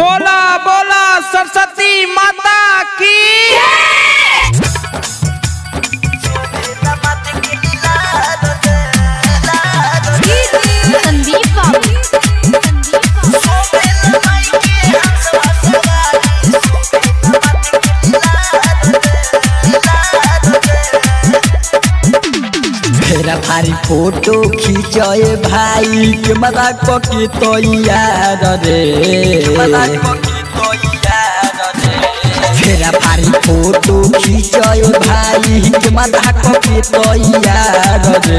बोला बोला सरस्वती माता की संदीप बाबू फेरा भारी फोटो खींचे भाई के मजा के तो यार रे फेरा भारी फोटो खींचे भाई के मजा के तो यार रे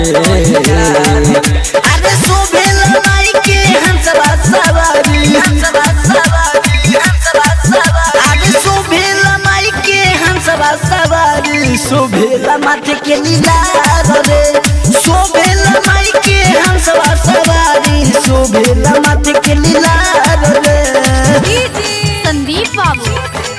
अरे सोबेल माई के हंसवा सवारी हंसवा सवारी हंसवा सवारी अरे सोबेल माई के हंसवा सवारी सोबेल माथे के लीला रे सोबेल माई के हंसवा सवारी सोबेल माथे के लीला रे संदीप बाबू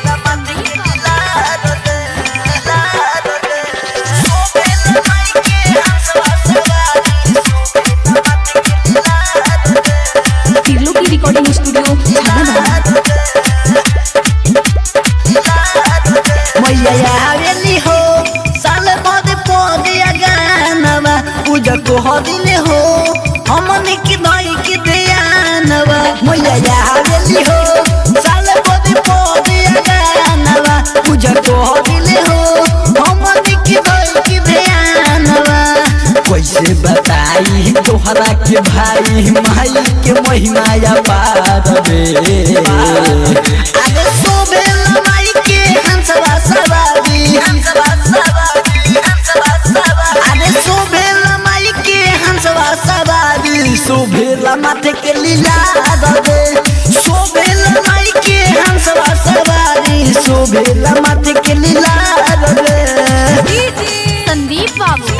तिरलो की रिकॉर्डिंग स्टूडियो झालावाड़ मैया आवेली हो साल बाद पौधिया गानवा पूजा को हदिले हो हमने की दई की दयानवा मैया आवेली हो साल बाद पौधिया गानवा पूजा को हदिले हो हमने की दई की दयानवा कैसे बताई तोहरा के भाई माई के महिमा या पार रे अरे सोबेल माई के हंसवा सवारी हंसवा सवारी हंसवा सवारी अरे सोबेल माई के हंसवा सवारी सोबेल माथे के लीला रे सोबेल माई के हंसवा सवारी सोबेल माथे के लीला रे संदीप बाबू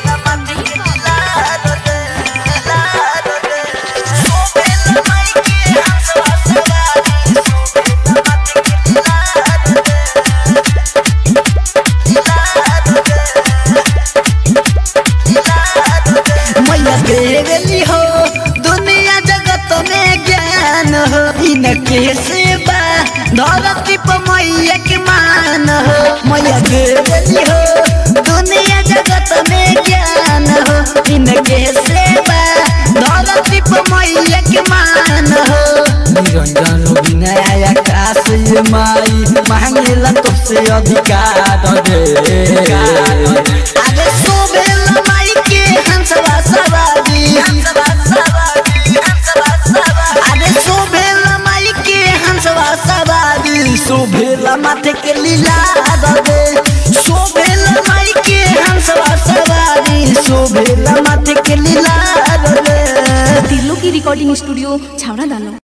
मैया देवली हो दुनिया जगत में ज्ञान हो इनके सेवा धरती पर मैया के मान हो मैया देवली हो दुनिया जगत में ज्ञान हो इनके सेवा धरती पर मैया के मान हो निरंजन विनय आकाश ये माई मांगेला तुझसे अधिकार रे अरे सोबेल माई के हंसवा सवारी हंसवा सवारी हंसवा सवारी अरे सोबेल माई के हंसवा सवारी सोबेल माथे के लीला रे सोबेल माई के हंसवा सवारी सोबेल माथे के लीला रे तिरलो की रिकॉर्डिंग स्टूडियो छावड़ा दानो